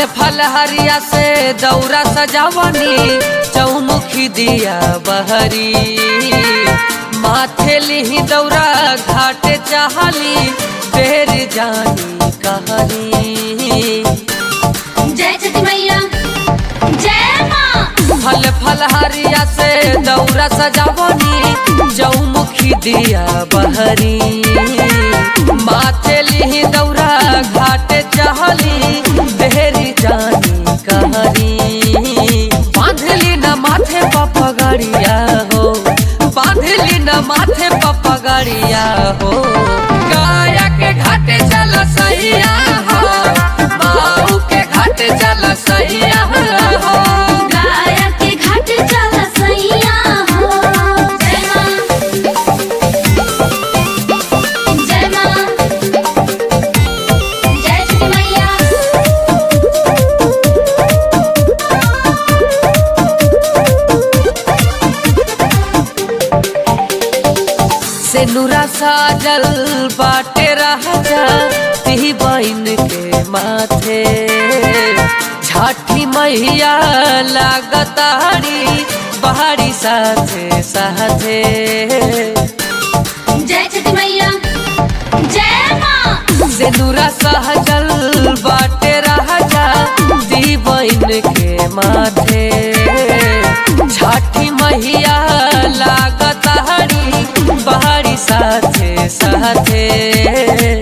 फल हरिया से दौरा सजावनी चौमुखी दिया बहरी माथे लिही दौरा घाटे चाहली बेर जानी कहरी जय छठी मैया जय माँ फल फल हरिया से दौरा सजावनी चौमुखी दिया बहरी माथे लिही दौरा घाटे चाहली बेरी जानी कहरी बांधली न माथे पपगड़िया हो बांधली न माथे पपगड़िया हो गाया के घाटे चल सैया हो बाऊ के घाटे चल सैया हो गाया के घाट चल सैया हो जय माँ जय माँ जय छठी मैया से नुरा साजल बाटे राजा ती बहन के माथे छठी मैया लागतारी बहारी साथे साथे जय छठी मैया जय माँ से नुरा सहजल बाटे राजा ती बहन के माथे छठी मैया लागतारी बहारी साथे साथे